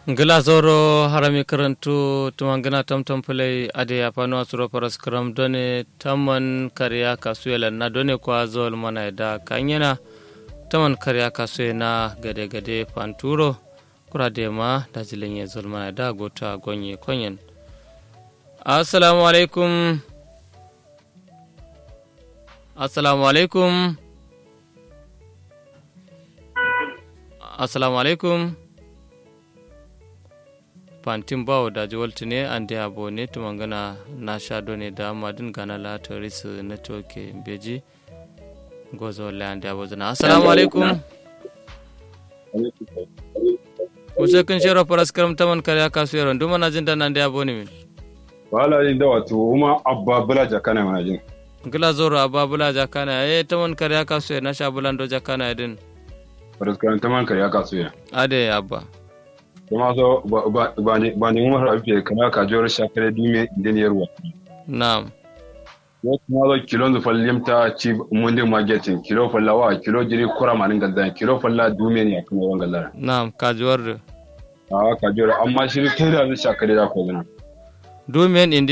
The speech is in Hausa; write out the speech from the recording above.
ngila zoro harami karantu tumangina tamtam pulai ade apano asuro paras karam done taman kariya kasuela na done kwa zol mana da kanyena taman kariya kasuye na gade gade panturo kura de ma da jilenye zol mana da gota gonye konyen assalamu alaikum assalamu alaikum assalamu alaikum fantin bawo da jiwalti ne an da yabo ne tumangana na sha ne da madin gana la toris na toke beji gozo le an da yabo zana assalamu alaikum kusa kun shero faras karam taman kare kasu yaron duma na jin da nan da yabo ne min wala jin da wato kuma abba bula jakana mana jin gila zoro abba bula jakana eh taman kare kasu na sha bulando jakana din faras karam taman kare kasu ya ade abba kuma so ba ni umar afiye kana ka jor shakare dime diniyar wa na'am ya kuma zo kilo zu fallimta ci mundi marketing kilo fallawa kilo jiri kura manin gadda kilo falla dume ne kuma wan gallara na'am ka jor a ka jor amma shi kai da shakare da ko gana dumen indi